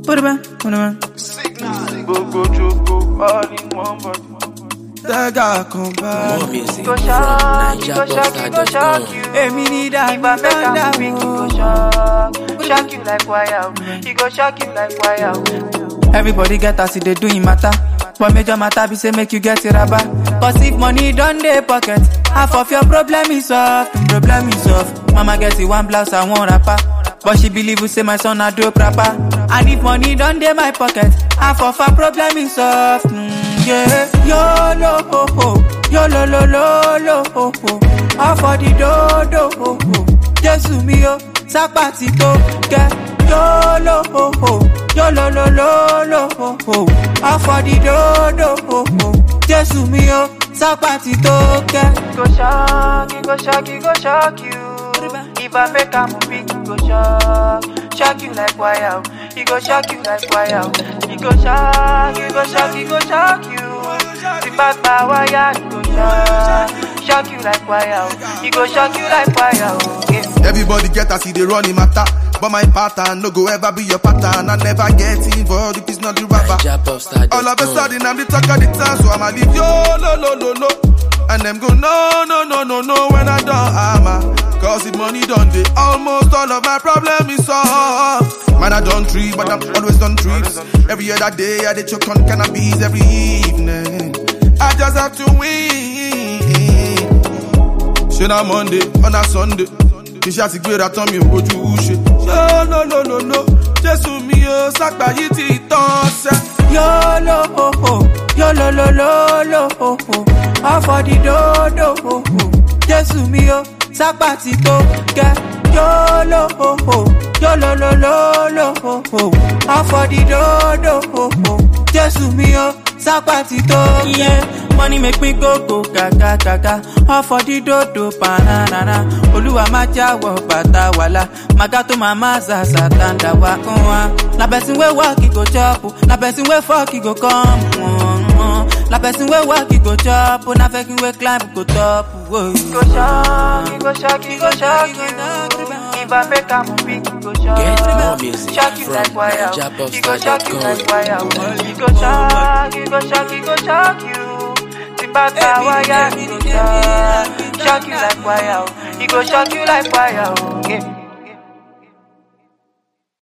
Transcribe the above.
Put it back, put it back. Gbogbo joko all in one body. Tẹ́gà kan bá. More music Go from shock, go shock, go shock NigerBoxer.com. you. Èmi ní If I make dàgbà am big, he go shock, shock you like wire. He go shock you like wire. Everybody get as e dey do im matter. But major matter be say make you get it raba. Cause if money don dey pocket, half of your problem is solved. Problem is solved. Mama get it one blouse and one wrapper. But she believe you say my son na dope rapper. And if money don dey my pocket, half of her problem is solved. Mm, yeah. Yolo ho ho, yolo lo lo lo ho ho. All for the do do ho ho. Jésù mi o, sápá ti tó kẹ́. Yolo ho ho, yolo lo lo lo ho ho. All for the do do ho ho. Jésù mi o, sápá ti tó kẹ́. Go shock, he go shock, he go shock you. If I make am big, he go shock, shock you like wire. He go shock you like wire. He go shock, he go shock, he go shock you. The back by wire, he go shock, shock you like wire. He go shock you like wire. Yeah. Everybody get as he dey run him matter. But my pattern no go ever be your pattern. I never get involved if it's not the rapper. NigerBoxer.com. All of a sudden I'm the talk of the town, so I'ma leave yo lo lo lo lo. And them go no no no no no when I don't hammer. Cause the money done dey almost all of my problem is solved. Man I don't trip, but I'm always on trips. Every other day I dey choke on cannabis every evening. I just have to win. Ṣé na Monday on a Sunday? Iṣẹ́ àti gbéra tán mi ò bójú ṣe. Ṣé no no no no? Jésù mi ò sápá yìí ti tán ṣẹ́. Yolo ho ho, yolo lo lo lo ho ho. All for the do do ho ho. Jésù mi o, sápá ti tó kẹ́. Yolo ho ho, yolo lo lo lo ho ho. All for the do do ho ho. Jésù mi o, sápá ti tó kẹ́. Money make me go go gaga gaga. All for the do do banana. Olúwa má jáwọ́ bàtà wàlà. Màgá tó máa má zàzà tàǹdà wá kún wa. Na person wey work he go chop o. Na person wey fuck he go come. Mm-hmm. Na person wey work he go chop o. Na person wey climb go top. Whoa. He go shock, he go shock, he go shock you. If I make am big, he go shock, Get more music shock you from like wire. He go shock you NigerBoxer.com. like wire. He go shock, he go shock, he go shock you. Tibata wire, he go shock, shock you like wire. He go shock you like wire. Yeah.